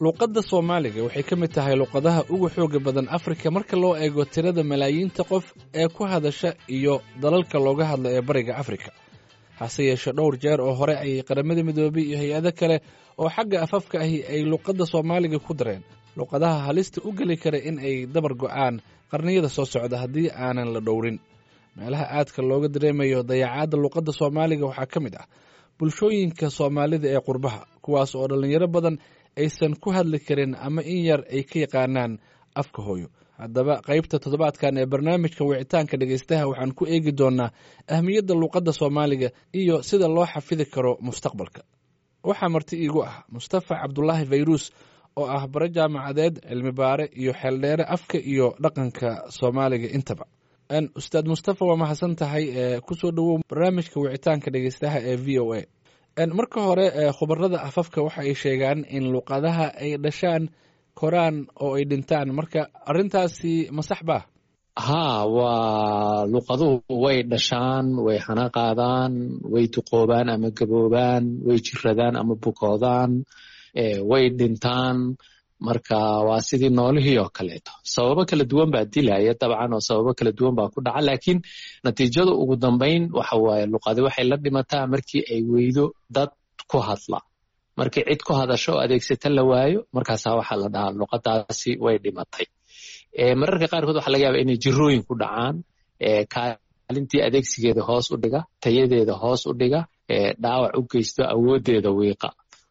luuqadda soomaaliga waxay ka mid tahay luuqadaha ugu xooga badan afrika marka loo eego tirada malaayiinta qof ee ku hadasha iyo dalalka looga hadla ee bariga afrika hase yeeshee dhowr jeer oo hore ayay qaramada midoobay iyo hay-ado kale oo xagga afafka ahi ay luuqadda soomaaliga ku dareen luuqadaha halista u geli kara in ay dabar go'aan qarniyada soo socda haddii aanan la dhowrin meelaha aadka looga dareemayo dayacaadda luuqadda soomaaliga waxaa ka mid ah bulshooyinka soomaalida ee qurbaha kuwaas oo dhallinyaro badan aysan ku hadli karin ama in yar ay ka yaqaanaan afka hooyo haddaba qaybta toddobaadkan ee barnaamijka wicitaanka dhegaystaha waxaan ku eegi doonnaa ahmiyadda luuqadda soomaaliga iyo sida loo xafidi karo mustaqbalka waxaa marti iigu ah mustafa cabdulaahi fayruus oo ah bare jaamacadeed cilmi baare iyo xeeldheere afka iyo dhaqanka soomaaliga intaba ustaad mustafa waa mahadsan tahay kusoo dhowow barnaamijka wicitaanka dhegaystaha ee v o a marka hore khubarada afafka waxa ay sheegaan in luuqadaha ay dhashaan koraan oo ay dhintaan marka arrintaasi ma sax baa haa waa luuqaduhu way dhashaan way hana qaadaan way duqoobaan ama gaboobaan way jiradaan ama bukoodaan way dhintaan marka waa sidii noolihii oo kaleeto sababo kala duwan baa dilaya dabcan oo sababo kala duwan baa ku dhaca laakiin natiijada ugu dambayn waxa waaye luqadi waxay la dhimataa markii ay weydo dad ku hadla markii cid ku hadasho oo adeegsata la waayo markaasaa waxaa la dhahaa luqadaasi way dhimatay mararka qaarkood waxa laga yaaba inay jirooyin ku dhacaan kaalintii adeegsigeeda hoos u dhiga tayadeeda hoos u dhiga dhaawac u geysto awoodeeda wiiqa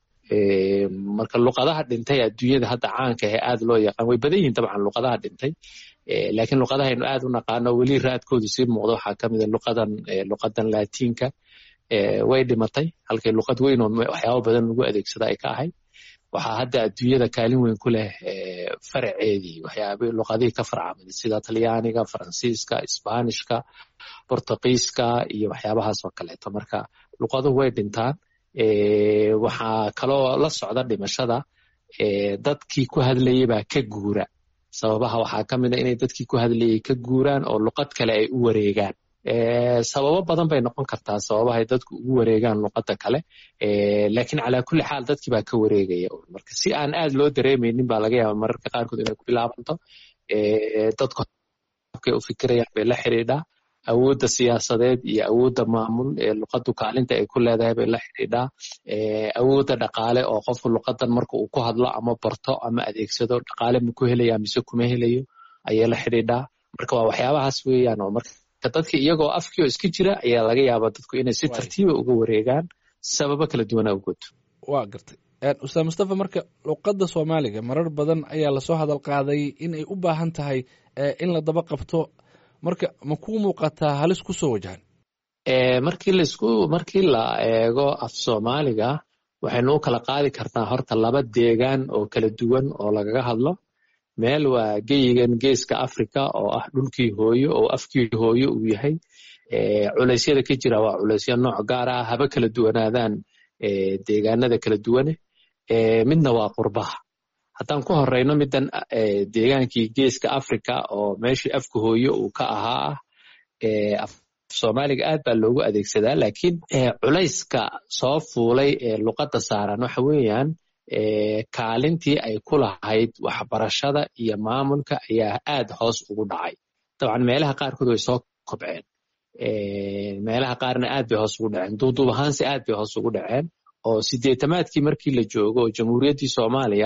marka luqadaha dhintay adduunyada hadda caanka ahe aad loo yaqaan way badan yihin dabcan luqadaha dhintay laakiin luqadahaynu aad u naqaano weli raadkoodu sii muuqdo waxaa ka mida luqadan luqadan laatiinka way dhimatay halkay luqad weyn oo waxyaabo badan lagu adeegsada ay ka ahayd waxaa hadda adduunyada kaalin weyn ku leh faraceedii waxyaaba luqadihii ka farcamaday sida talyaaniga faransiiska isbaanishka bortugiiska iyo waxyaabahaas oo kaleeto marka luqaduhu way dhintaan waxaa kaloo la socda dhimashada dadkii ku hadlayay baa ka guura sababaha waxaa ka mida inay dadkii ku hadlayay ka guuraan oo luqad kale ay u wareegaan sababo badan bay noqon kartaa sababahay dadku ugu wareegaan luqadda kale lakiin calaa kulli xaal dadkii baa ka wareegaya marka si aan aad loo dareemaynin baa laga yaaba mararka qaarkood inay ku bilaabanto dadku habkay u fikirayaan bay la xidhiidhaa awoodda siyaasadeed iyo awoodda maamul ee luqaddu kaalinta ay ku leedahay bay la xidhiidhaa awoodda dhaqaale oo qofku luqadan marka uu ku hadlo ama barto ama adeegsado dhaqaale ma ku helaya mise kuma helayo ayay la xidhiidhaa marka waa waxyaabahaas weeyaan oo marka dadka iyagoo afkii oo iska jira ayaa laga yaabaa dadku inay si tartiiba uga wareegaan sababo kala duwana awgood waa gartay ustaad mustafa marka luqadda soomaaliga marar badan ayaa lasoo hadal qaaday in ay u baahan tahay in la daba qabto marka ma kuu muuqataa halis ku soo wajahan markii laisku markii la eego af soomaaliga waxaynu u kala qaadi kartaa horta laba deegaan oo kala duwan oo lagaga hadlo meel waa geyigan geeska africa oo ah dhulkii hooyo oo afkii hooyo uu yahay culeysyada ka jira waa culeysyo nooc gaar ah haba kala duwanaadaan deegaanada kala duwane midna waa qurbaha haddaan ku horeyno middan deegaankii geeska africa oo meeshii afka hooyo uu ka ahaa ah soomaaliga aad baa loogu adeegsadaa lakiin culayska soo fuulay ee luqadda saaran waxa weeyaan kaalintii ay ku lahayd waxbarashada iyo maamulka ayaa aad hoos ugu dhacay dabcan meelaha qaarkood way soo kobceen meelaha qaarna aad bay hoos ugu dhaceen duuduub ahaanse aad bay hoos ugu dhaceen oo sideetamaadkii markii la joogo oo jamhuuriyaddii soomaaliya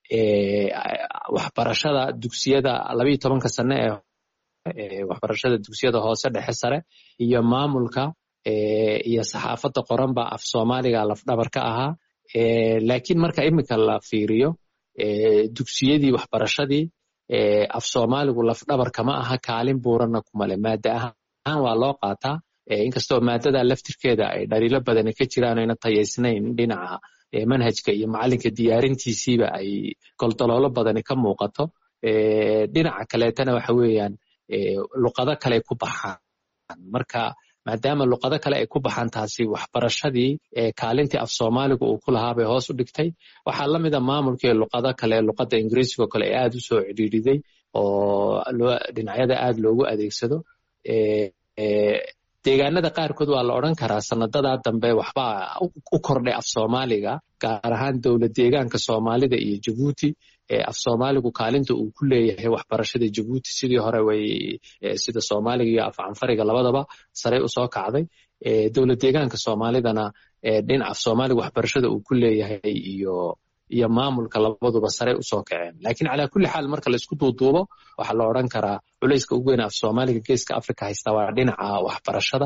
waxbarashada dugsiyada labayo tobanka sane ee waxbarashada dugsiyada hoose dhexe sare iyo maamulka iyo saxaafadda qoran baa af soomaaliga lafdhabar ka ahaa lakiin marka iminka la fiiriyo dugsiyadii waxbarashadii af soomaaligu lafdhabar kama aha kaalin buuranna kumale maada ahaan waa loo qaataa inkastoo maadada laftirkeeda ay dhaliilo badani ka jiraan ayna tayaysnayn dhinaca manhajka iyo macalinka diyaarintiisiiba ay goldoloolo badani ka muuqato dhinaca kaleetana waxa weeyaan luqado kale ku baxaan marka maadaama luqado kale ay ku baxaan taasi waxbarashadii kaalintii af soomaaliga uu ku lahaa bay hoos u dhigtay waxaa la mida maamulkii luqado kale luqadda ingiriisigo kale ee aad u soo cidhiiriday oo dhinacyada aad loogu adeegsado deegaanada qaarkood waa la odran karaa sanadadaa dambe waxbaa u kordhay af soomaaliga gaar ahaan dowlad deegaanka soomaalida iyo jabuuti af soomaaligu kaalinta uu ku leeyahay waxbarashada jabuuti sidii hore way sida soomaaliga iyo af canfariga labadaba saray usoo kacday dowlad deegaanka soomaalidana dhinaca af soomaaliga waxbarashada uu ku leeyahay iyo iyo maamulka labaduba saray usoo kaceen lakiin calaa kulli xaal marka laisku duuduubo waxaa la odran karaa culayska ugu weyn af soomaaliga geeska africa haysta waa dhinaca waxbarashada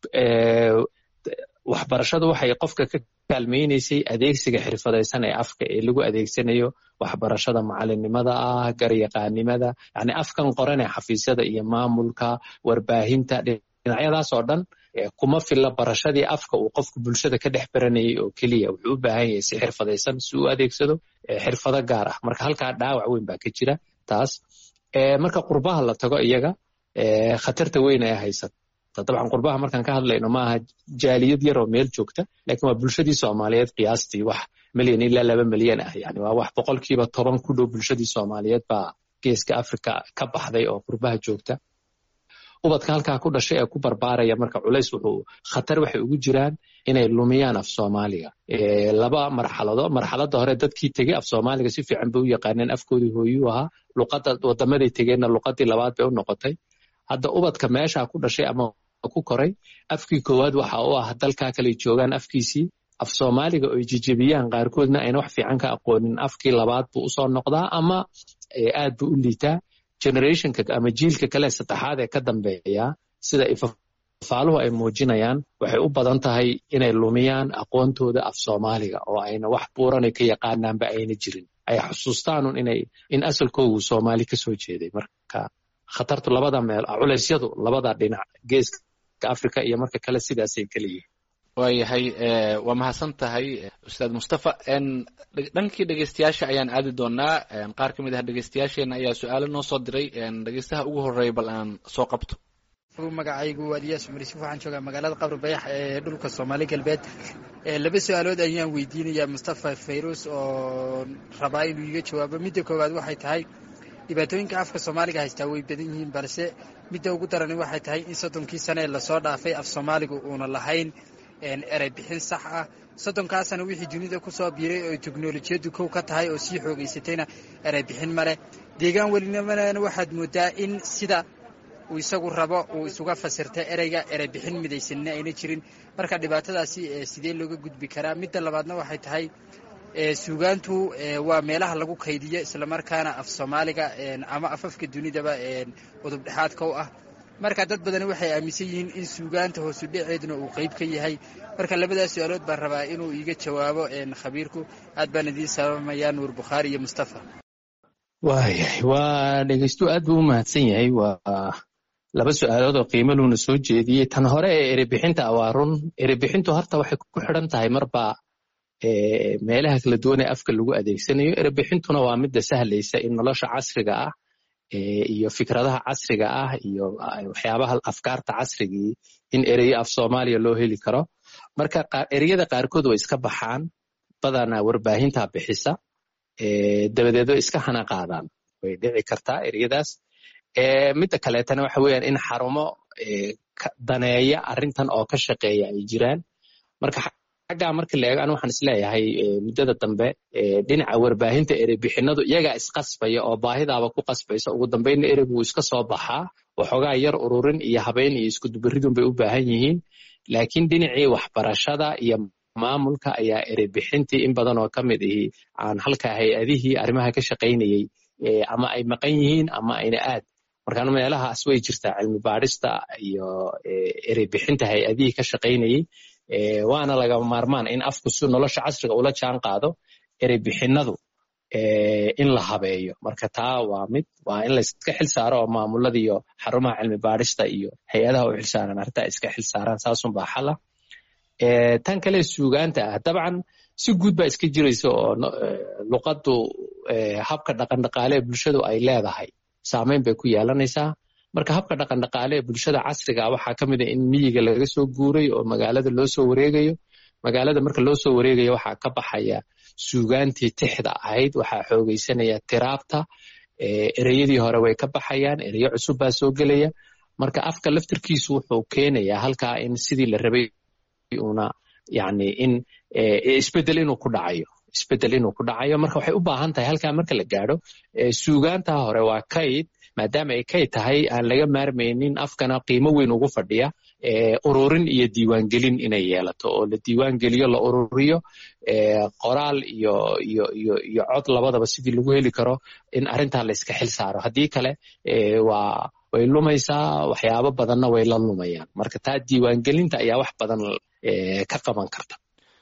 waxbarashadu waxay qofka ka kaalmaynaysay adeegsiga xirfadaysan ee afka ee lagu adeegsanayo waxbarashada macalinimada ah garyaqaanimada yani afkan qoranee xafiisyada iyo maamulka warbaahinta dhinacyadaas oo dhan kuma filla barashadii afka uu qofku bulshada ka dhex baranayay oo keliya wuxuu u baahan yahay si xirfadaysan si uu adeegsado xirfado gaar ah marka halkaa dhaawac weyn baa ka jira taas marka qurbaha la tago iyaga khatarta weyn ee haysata dabcan qurbaha markaan ka hadlayno maaha jaaliyad yaroo meel joogta lakin waa bulshadii soomaaliyeed qiyaastii wax milyan ilaa laba milyan ah yani waa wax boqolkiiba toban ku dhow bulshadii soomaaliyeed baa geeska africa ka baxday oo qurbaha joogta ubadka halkaa ku dhashay ee ku barbaaraya marka culays wuxuu khatar waxay ugu jiraan inay lumiyaan af soomaaliga laba marxalado marxaladda hore dadkii tegey af soomaaliga si fiican bay u yaqaaneen afkoodii hooyuu ahaa luqadda wadamaday tegeenna luqadii labaad bay u noqotay hadda ubadka meesha ku dhashay ama ku koray afkii koowaad waxa u ah dalkaa kale joogaan afkiisii af soomaaliga oy jejebiyaan qaarkoodna ayna wax fiican ka aqoonin afkii labaad buu usoo noqdaa ama aad buu u liitaa generationka ama jiilka kale saddexaad ee ka dambeeya sida ifafaaluhu ay muujinayaan waxay u badan tahay inay lumiyaan aqoontooda af soomaaliga oo ayna wax buuranay ka yaqaanaanba ayna jirin ay xusuustaanun inay in asalkoogu soomaali kasoo jeeday marka khatartu labada meel culeysyadu labada dhinac geeska africa iyo marka kale sidaasay kala yihiin waayahay waa mahadsan tahay ustaad mustafa dhankii dhegeystayaasha ayaan aadi doonaa qaar ka mid ah dhegeystayaasheena ayaa su-aalo noo soo diray dhegeystaha ugu horeeya bal aan soo qabto magacaygu waa diyaas cumar yuusuf waxaan joogaa magaalada qabri bayax ee dhulka soomaali galbeed laba su-aalood ayaan weydiinayaa mustafa fayrus oo rabaa inuu iga jawaabo midda koowaad waxay tahay dhibaatooyinka afka soomaaliga haystaa way badan yihiin balse midda ugu darani waxay tahay in soddonkii sane ee lasoo dhaafay af soomaaliga uuna lahayn erey bixin sax ah soddonkaasana wixii dunida kusoo biiray oo teknolojiyaddu kow ka tahay oo sii xoogaysatayna erey bixin maleh deegaan welinimana waxaad moodaa in sida uu isagu rabo uu isuga fasirta ereyga erey bixin midaysanina ayna jirin marka dhibaatadaasi sidee looga gudbi karaa midda labaadna waxay tahay suugaantu waa meelaha lagu kaydiyo islamarkaana af soomaaliga ama afafka dunidaba udub dhexaadka u ah marka dad badani waxay aaminsan yihiin in suugaanta hoosu dhaceeduna uu qeyb ka yahay marka labadaas su-aalood baan rabaa inuu iiga jawaabo khabiirku aad baan idiin salaamayaa nuur bukhaari iyo mustafa waayahay waa dhegeystu aad buu u mahadsan yahay waa laba su-aalood oo qiimo luuna soo jeediyey tan hore ee erebixinta waa run erebixintu horta waxay ku xidhan tahay marba meelaha kala duwan ee afka lagu adeegsanayo erebixintuna waa midda sahlaysa in nolosha casriga ah iyo fikradaha casriga ah iyo waxyaabaha afkaarta casrigii in ereyo af soomaaliya loo heli karo marka ereyada qaarkood way iska baxaan badanaa warbaahinta bixisa dabadeed way iska hana qaadaan way dhici kartaa ereyadaas midda kaleetana waxa weeyaan in xarumo daneeya arrintan oo ka shaqeeya ay jiraan marka xaggaa marka la eego anu waxaan isleeyahay muddada dambe dhinaca warbaahinta ereybixinadu iyagaa isqasbaya oo baahidaaba ku qasbaysa ugu dambeynna ereygu wuu iska soo baxaa waxoogaa yar ururin iyo habeyn iyo iskudubaridun bay u baahan yihiin laakiin dhinacii waxbarashada iyo maamulka ayaa ereybixintii in badan oo ka mid ihi aan halka hay-adihii arrimaha ka shaqaynayey ama ay maqan yihiin ama ayna aad markaan meelahaas way jirtaa cilmi baadhista iyo ereybixinta hay-adihii ka shaqaynayey waana lagama maarmaan in afku si nolosha casriga ula jaan qaado ereybixinadu in la habeeyo marka taa waa mid waa in layska xil saaro oo maamulada iyo xarumaha cilmi baadhista iyo hay-adaha u xilsaaran arrintaa iska xil saaraan saasunbaa xala tan kale suugaanta ah dabcan si guud baa iska jiraysa oo luqaddu habka dhaqandhaqaale ee bulshadu ay leedahay saameyn bay ku yeelanaysaa marka habka dhaqandhaqaale ee bulshada casriga waxaa ka mid a in miyiga laga soo guuray oo magaalada loo soo wareegayo magaalada marka loo soo wareegayo waxaa ka baxaya suugaantii tixda ahayd waxaa xoogaysanaya tiraabta ereyadii hore way ka baxayaan ereyo cusub baa soo gelaya marka afka laftirkiisu wuxuu keenayaa halkaa in sidii la rabay una yani in isbedel inuu ku dhacayo isbedel inuu ku dhacayo marka waxay u baahan tahay halkaa marka la gaadho suugaantaa hore waa kayd maadaama ay kayd tahay aan laga maarmaynin afkana qiimo weyn ugu fadhiya ururin iyo diiwaangelin inay yeelato oo la diiwaangeliyo la ururiyo qoraal iyo iyo iyo iyo cod labadaba sidii lagu heli karo in arrintaa la iska xil saaro haddii kale waa way lumaysaa waxyaabo badanna way la lumayaan marka taa diiwaangelinta ayaa wax badan ka qaban karta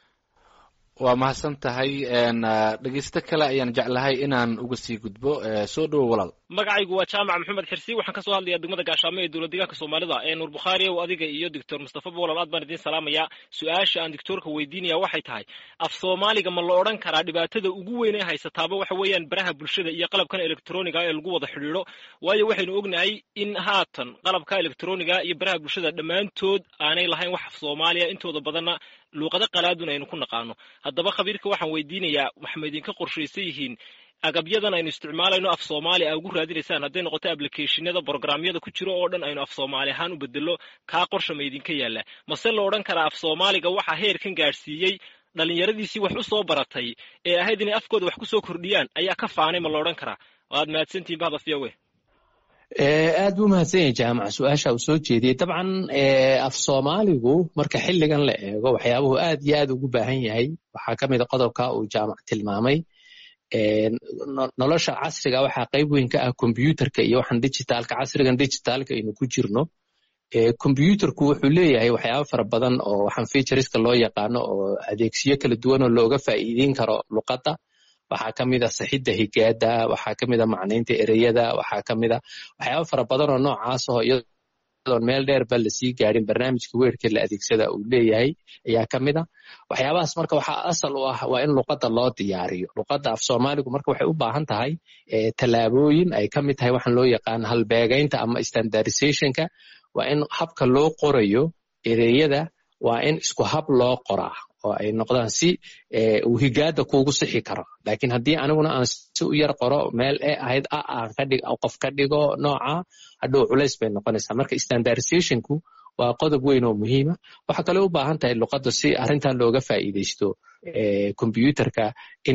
waa mahadsan tahay dhegeysto kale ayaan jeclahay inaan uga sii gudbo soo dhowo walaal magacaygu waa jaamac maxamed xirsi waxaan kasoo hadlayaa degmada gaashaamo ee dowlad deegaanka soomaalida ee nuur bukhaari ow adiga iyo doctor mustafa bolal aad baan idiin salaamayaa su-aasha aan doctoorka weydiinaya waxay tahay af soomaaliga ma la odhan karaa dhibaatada ugu weyn ee haysataaba waxa weeyaan baraha bulshada iyo qalabkan electroniga ee lagu wada xidhiidho waayo waxaynu ognahay in haatan qalabka electroniga iyo baraha bulshada dhammaantood aanay lahayn wax af soomaaliya intooda badanna luuqado qalaadun aynu ku naqaano haddaba khabiirka waxaan weydiinayaa waxma idinka qorshaysan yihiin agabyadan aynu isticmaalayno af soomaali a ugu raadinaysaan hadday noqoto ablicationada brogramyada ku jiro oo dhan aynu af soomaali ahaan u bedelo kaa qorsha ma idinka yaalla mase la odhan karaa af soomaaliga waxaa heerkan gaadhsiiyey dhallinyaradiisii wax u soo baratay ee ahayd inay afkooda wax ku soo kordhiyaan ayaa ka faanay ma la odhan karaa waad mahadsantihin bahda fiyawe aad buu mahadsan yahay jaamac su-aasha uu soo jeediyey dabcan af soomaaligu marka xilligan la eego waxyaabuhu aad iyo aad ugu baahan yahay waxaa ka mid a qodobka uu jaamac tilmaamay nolosha casriga waxaa qayb weyn ka ah kombyuutarka iyo waxaan digitaalka casrigan digitaalka aynu ku jirno kombyuutarku wuxuu leeyahay waxyaaba fara badan oo waxaan featureska loo yaqaano oo adeegsiyo kala duwan oo looga faa'iideyn karo luqadda waxaa ka mid a saxidda higaada waxaa ka mid a macnaynta ereyada waxaa ka mid a waxyaaba fara badan oo noocaas oo iyadoon meel dheerba lasii gaadhin barnaamijka weerka la adeegsada uu leeyahay ayaa ka mid a waxyaabahaas marka waxaa asal u ah waa in luqadda loo diyaariyo luqadda af soomaaligu marka waxay u baahan tahay tallaabooyin ay ka mid tahay waxaan loo yaqaan halbeegaynta ama standardizationka waa in habka loo qorayo ereyada waa in isku hab loo qoraa oo ay noqdaan si uu higaada kuugu sixi karo lakiin haddii aniguna aan si u yar qoro meel e ahayd a aan kadhig qof ka dhigo nooca hadhow culays bay noqonaysaa marka standardizationku waa qodob weyn oo muhiima waxaa kale u baahan tahay luqadda si arrintan looga faa'iidaysto kombyuutarka in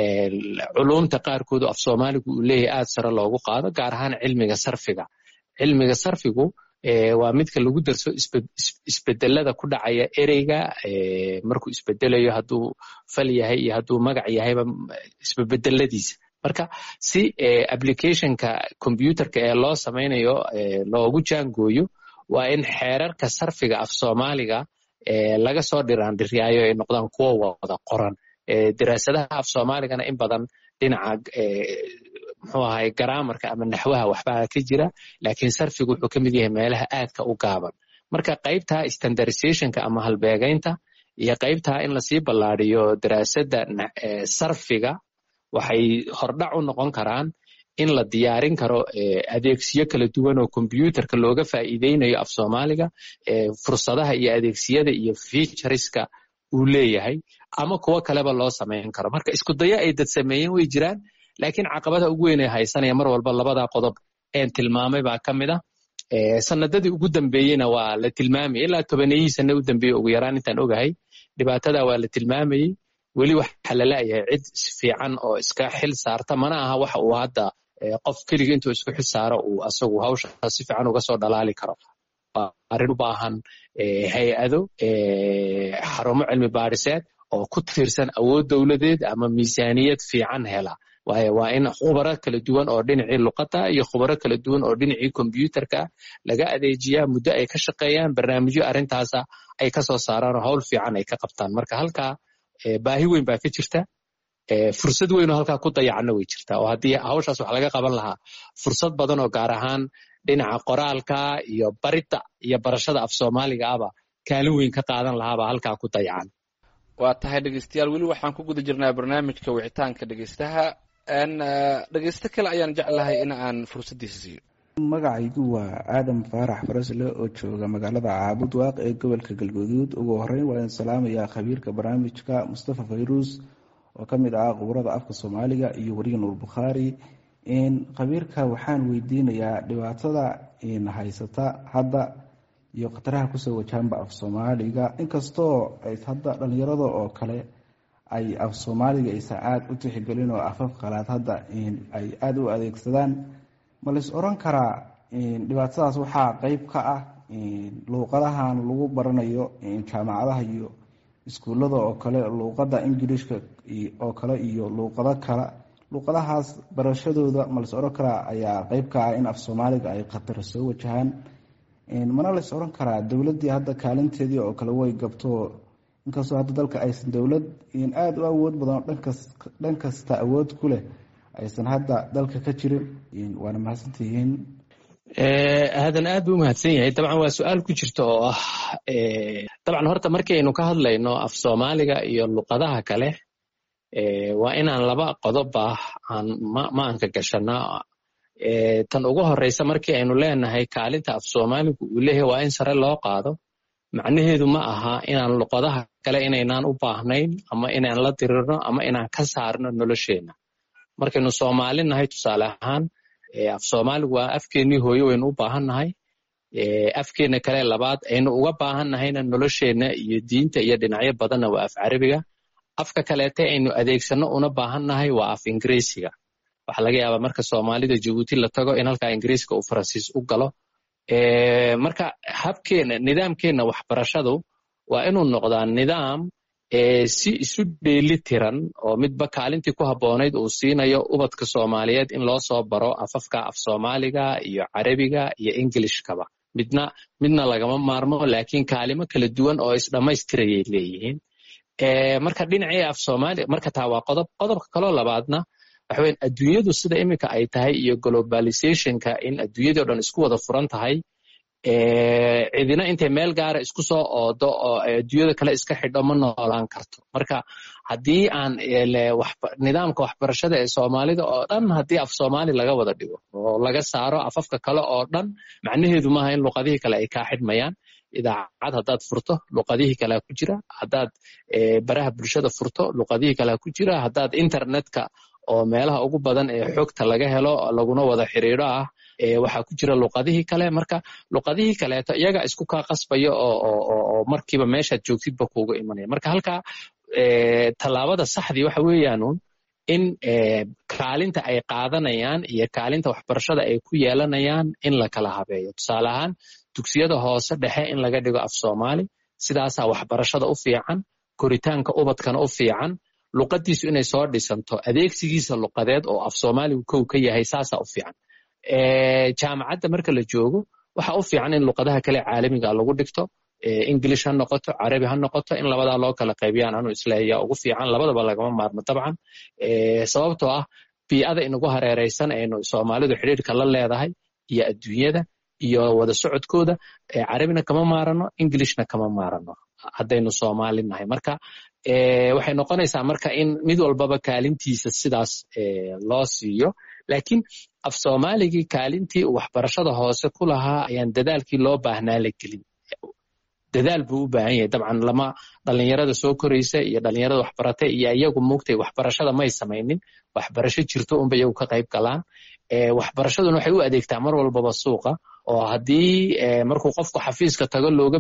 culumta qaarkoodu af soomaaligu uu leeyahay aad sare loogu qaado gaar ahaan cilmiga sarfiga cilmiga sarfigu waa midka lagu darso isbedelada ku dhacaya ereyga markuu isbedelayo hadduu fal yahay iyo hadduu magac yahayba isbebedeladiisa marka si applicationka combyuterka ee loo samaynayo loogu jaangooyo waa in xeerarka sarfiga af soomaaliga laga soo dhiraandhiryaayo ay noqdaan kuwo wada qoran daraasadaha af soomaaligana in badan dhinaca muxuu ahay garaamarka ama naxwaha waxbaa ka jira laakiin sarfigu wuxuu ka mid yahay meelaha aadka u gaaban marka qaybta standardizationka ama halbeegaynta iyo qaybta in lasii ballaadiyo daraasadda sarfiga waxay hordhac u noqon karaan in la diyaarin karo adeegsiyo kala duwan oo kombyuterka looga faa'iideynayo af soomaaliga fursadaha iyo adeegsiyada iyo featureska uu leeyahay ama kuwo kaleba loo samayn karo marka isku dayo ay dad sameeyeen way jiraan laakiin caqabada ugu weyn ee haysanaya mar walba labadaa qodob een tilmaamay baa ka mid ah sanadadii ugu dambeeyeyna waa la tilmaamayay ilaa tobaneyihii sana u dambeeyey ugu yaraan intaan ogahay dhibaatada waa la tilmaamayey weli waxa la la'yahay cid fiican oo iska xil saarta mana aha waxa uu hadda qof keliga intuu isku xil saaro uu asagu hawsha si fiican uga soo dhalaali karo waa arrin u baahan hay-ado xarumo cilmi baadhiseed oo ku tiirsan awood dowladeed ama miisaaniyad fiican hela waayo waa in khubaro kala duwan oo dhinacii luqadda iyo khubaro kala duwan oo dhinacii kombyuterka laga adeejiyaa muddo ay ka shaqeeyaan barnaamijyo arrintaasa ay ka soo saaraan oo hawl fiican ay ka qabtaan marka halkaa baahi weyn baa ka jirta fursad weyn oo halkaa ku dayacanna way jirtaa oo haddii hawshaas wax laga qaban lahaa fursad badan oo gaar ahaan dhinaca qoraalka iyo baridda iyo barashada af soomaaliga aba kaalin weyn ka qaadan lahaabaa halkaa ku dayacan waa tahay dhegeystayaal weli waxaan ku guda jirnaa barnaamijka wicitaanka dhegeystaha dhegeysto kale ayaan jeclahay in aan fursaddiisa siiyo magacaygu waa aadam faarax farasle oo jooga magaalada caabud waaq ee gobolka galguduud ugu horeyn waa in salaamayaa khabiirka barnaamijka mustafa fayruus oo ka mid ah khubarada afka soomaaliga iyo weriga nuur bukhaari khabiirka waxaan weydiinayaa dhibaatada haysata hadda iyo khataraha kusoo wajahanba af soomaaliga inkastoo hadda dhalinyarada oo kale ay af soomaaliga aysan aada u tixgelin oo afaf qalaad hadda ay aada u adeegsadaan ma lais oran karaa dhibaatadaas waxaa qeyb ka ah luuqadahan lagu baranayo jaamacadaha iyo iskuullada oo kale luuqada ingiliishka oo kale iyo luuqado kale luuqadahaas barashadooda ma lais oran karaa ayaa qeyb ka ah in af soomaaliga ay khatar soo wajahaan mana lais oran karaa dowladii hadda kaalinteedii oo kale way gabto inkastoo hadda dalka aysan dowlad aada u awood badan dhan kasta awood ku leh aysan hadda dalka ka jirin waana mahadsantihiin aadan aad buu umahadsan yahay dabcan waa su-aal ku jirta oo ah dabcan horta markaynu ka hadlayno af soomaaliga iyo luqadaha kale waa inaan laba qodoba aan maanka gashana tan ugu horeysa markii aynu leenahay kaalinta af soomaaligu uu leeyahay waa in sare loo qaado macnaheedu ma aha inaan luqadaha kale inaynaan u baahnayn ama inaan la dirirno ama inaan ka saarno nolosheenna markaynu soomaali nahay tusaale ahaan af soomaaligu waa afkeennii hooye waynu u baahannahay afkeenna kale labaad aynu uga baahannahayna nolosheenna iyo diinta iyo dhinacyo badanna waa af carabiga afka kaleete aynu adeegsanno una baahannahay waa af ingiriisiga waxaa laga yaabaa marka soomaalida jabuuti la tago in halkaa ingiriiska uu faransiis u galo marka habkeenna nidaamkeenna waxbarashadu waa inuu noqdaa nidaam si isu dheeli tiran oo midba kaalintii ku habboonayd uu siinayo ubadka soomaaliyeed in loo soo baro afafka af soomaaliga iyo carabiga iyo ingilishkaba midna midna lagama maarmo laakiin kaalimo kala duwan oo isdhammaystirayay leeyihiin marka dhinacii af soomaaliya marka taa waa qodob qodobka kaloo labaadna waxa weyan adduunyadu sida iminka ay tahay iyo globalizationka in adduunyadii o dhan isku wada furan tahay cidina intay meel gaara isku soo oodo oo adduunyada kale iska xidho ma noolaan karto marka haddii aan nidaamka waxbarashada ee soomaalida oo dhan haddii af soomaali laga wada dhigo oo laga saaro afafka kale oo dhan macnaheedu maaha in luqadihii kale ay kaa xidhmayaan idaacad haddaad furto luqadihii kalea ku jira haddaad baraha bulshada furto luqadihii kalea ku jira haddaad internetka oo meelaha ugu badan ee xogta laga helo laguna wada xiriiro ah waxaa ku jira luqadihii kale marka luqadihii kaleeto iyaga isku kaa qasbaya oo markiiba meeshaad joogtidba kuuga imanaya marka halkaa tallaabada saxdii waxa weeyaanun in kaalinta ay qaadanayaan iyo kaalinta waxbarashada ay ku yeelanayaan in la kala habeeyo tusaale ahaan dugsiyada hoose dhexe in laga dhigo af soomaali sidaasaa waxbarashada u fiican koritaanka ubadkana u fiican luqadiisu inay soo dhisanto adeegsigiisa luqadeed oo af soomaaligu kow ka yahay saasaa u fiican jaamacadda marka la joogo waxa u fiican in luqadaha kale caalamiga lagu dhigto ingilish ha noqoto carabi ha noqoto in labadaa loo kala qaybiyaan anu isleeya ugu fiican labadaba lagama maarmo dabcan sababtoo ah bii'ada inagu hareereysan aynu soomaalidu xidhiirka la leedahay iyo adduunyada iyo wada socodkooda carabina kama maarano ingilishna kama maarano haddaynu soomaali nahay marka waxay noqonaysaa marka in mid walbaba kaalintiisa sidaas loo siiyo laakiin af soomaaligii kaalintii uu waxbarashada hoose ku lahaa ayaan dadaalkii loo baahnaa la gelin dadaal buu u baahan yahay dabcan lama dhalinyarada soo koraysa iyo dhalinyarada waxbarata iyo iyagu mugtay waxbarashada may samaynin waxbarasho jirto unba iyagu ka qayb galaan waxbarashaduna waxay u adeegtaa mar walbaba suuqa oo haddii markuu qofku xafiiska tago looga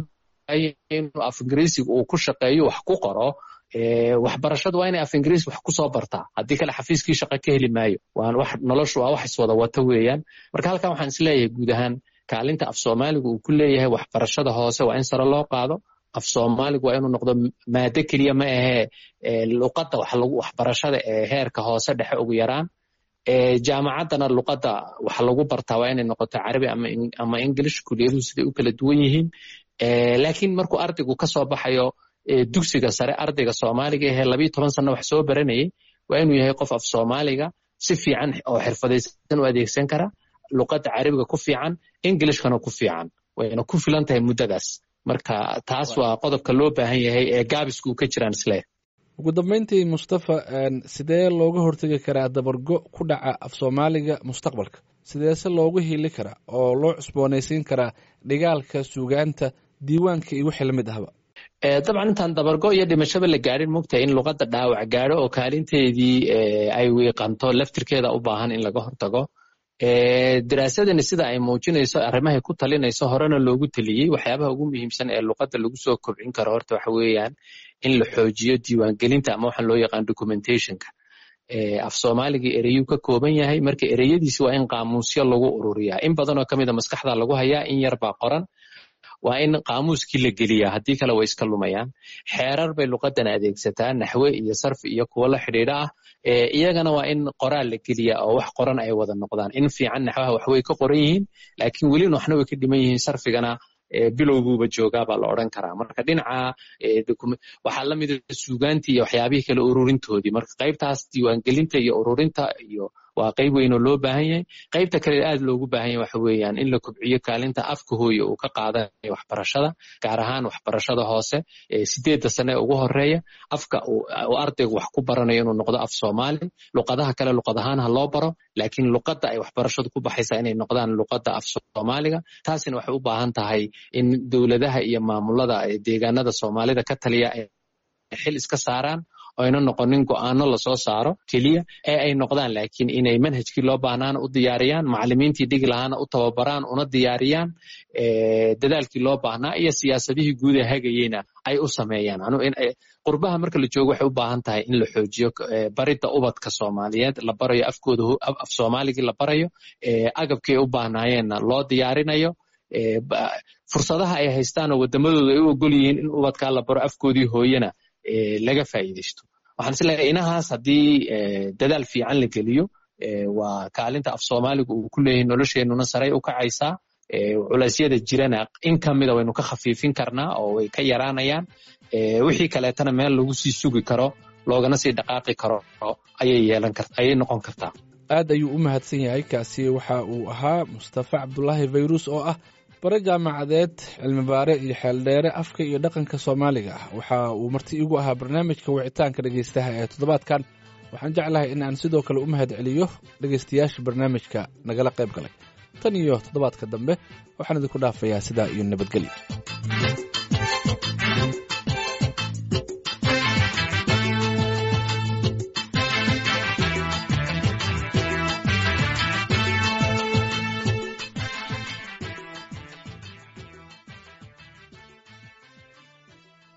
inuu af ingiriisiga uu ku shaqeeyo wax ku qoro waxbarashadu waa inay af ingiriis wax kusoo bartaa haddii kale xafiiskii shaqa ka heli maayo waan wax noloshu waa wax iswada wata weeyaan marka halkan waxaan isleeyahay guud ahaan kaalinta af soomaaligu uu ku leeyahay waxbarashada hoose waa in sare loo qaado af soomaaligu waa inuu noqdo maado keliya ma ahee luqadda waxbarashada ee heerka hoose dhexe ugu yaraan jaamacaddana luqadda wax lagu bartaa waa inay noqoto carabi ama english kuliyaduhu siday u kala duwan yihiin laakiin markuu ardaygu ka soo baxayo dugsiga sare ardayga soomaaliga ahee labiyo toban sanno wax soo baranayay waa inuu yahay qof af soomaaliga si fiican oo xirfadaysan u adeegsan kara luqadda carabiga ku fiican englishkana ku fiican wayna ku filan tahay muddadaas marka taas waa qodobka loo baahan yahay ee gaabisku ka jiraan isle ugu dambeyntii mustafa sidee looga hortegi karaa dabargo ku dhaca af soomaaliga mustaqbalka sideese loogu hili karaa oo loo cusboonaysiin karaa dhigaalka suugaanta diiwaanka iyo wixii lamid ahba dabcan intaan dabargo iyo dhimashaba la gaadhin mogtahay in luqadda dhaawac gaadho oo kaalinteedii ay wiiqanto laftirkeeda u baahan in laga hortago daraasadani sida ay muujinayso arrimahay ku talinayso horena loogu teliyey waxyaabaha ugu muhiimsan ee luqadda lagu soo kobcin karo horta waxa weeyaan in la xoojiyo diiwaangelinta ama waxaan loo yaqaan documentationka af soomaaligii ereyuu ka kooban yahay marka ereyadiisi waa in qaamuusyo lagu ururiyaa in badanoo ka mida maskaxda lagu hayaa in yar baa qoran waa in qaamuuskii la geliyaa haddii kale way iska lumayaan xeerar bay luqadan adeegsataa naxwe iyo sarfi iyo kuwo la xidhiidha ah iyagana waa in qoraal la geliyaa oo wax qoran ay wada noqdaan in fiican naxwaha waxway ka qoran yihiin laakiin welina waxna way ka dhiman yihiin sarfigana bilowguuba joogaa baa la odran karaa marka dhinaca waxaa la mida suugaantii iyo waxyaabihii kale ururintoodii marka qaybtaas diiwaangelinta iyo ururinta iyo waa qayb weyn oo loo baahan yahay qaybta kale aad loogu baahan yahay waxa weeyaan in la kobciyo kaalinta afka hooye uu ka qaadanayo waxbarashada gaar ahaan waxbarashada hoose sideedda sane ee ugu horeeya afka uu ardaygu wax ku baranayo inuu noqdo af soomaali luqadaha kale luqad ahaan ha loo baro laakiin luqadda ay waxbarashadu ku baxaysaa inay noqdaan luqadda af soomaaliga taasina waxay u baahan tahay in dowladaha iyo maamulada deegaanada soomaalida ka taliya ay xil iska saaraan oyna noqonin go'aano lasoo saaro keliya ee ay noqdaan laakiin inay manhajkii loo baahnaana u diyaariyaan macalimiintii dhigi lahaana u tababaraan una diyaariyaan dadaalkii loo baahnaa iyo siyaasadihii guud ee hagayeyna ay u sameeyaan qurbaha marka la joogo waxay u baahan tahay in la xoojiyo baridda ubadka soomaaliyeed la barayo afkooda af soomaaligii la barayo agabkii ay u baahnaayeenna loo diyaarinayo fursadaha ay haystaan oo wadamadooda ay u ogol yihiin in ubadkaa la baro afkoodii hooyena laga faa'iidaysto waxaan isleeyahay inahaas haddii dadaal fiican la geliyo waa kaalinta af soomaaligu uu ku leeyahay nolosheenuna saray u kacaysaa culeysyada jirana in ka mida waynu ka khafiifin karnaa oo way ka yaraanayaan wixii kaleetana meel lagu sii sugi karo loogana sii dhaqaaqi karo ayay yeelan kar ayay noqon kartaa aad ayuu u mahadsan yahay kaasi waxa uu ahaa mustafa cabdulaahi fayrus oo ah bare jaamacadeed cilmibaare iyo xeeldheere afka iyo dhaqanka soomaaliga ah waxa uu marti igu ahaa barnaamijka wicitaanka dhegaystaha ee toddobaadkan waxaan jeclahay in aan sidoo kale u mahad celiyo dhegaystayaasha barnaamijka nagala qayb galay tan iyo toddobaadka dambe waxaan idinku dhaafayaa sidaa iyo nabadgelyo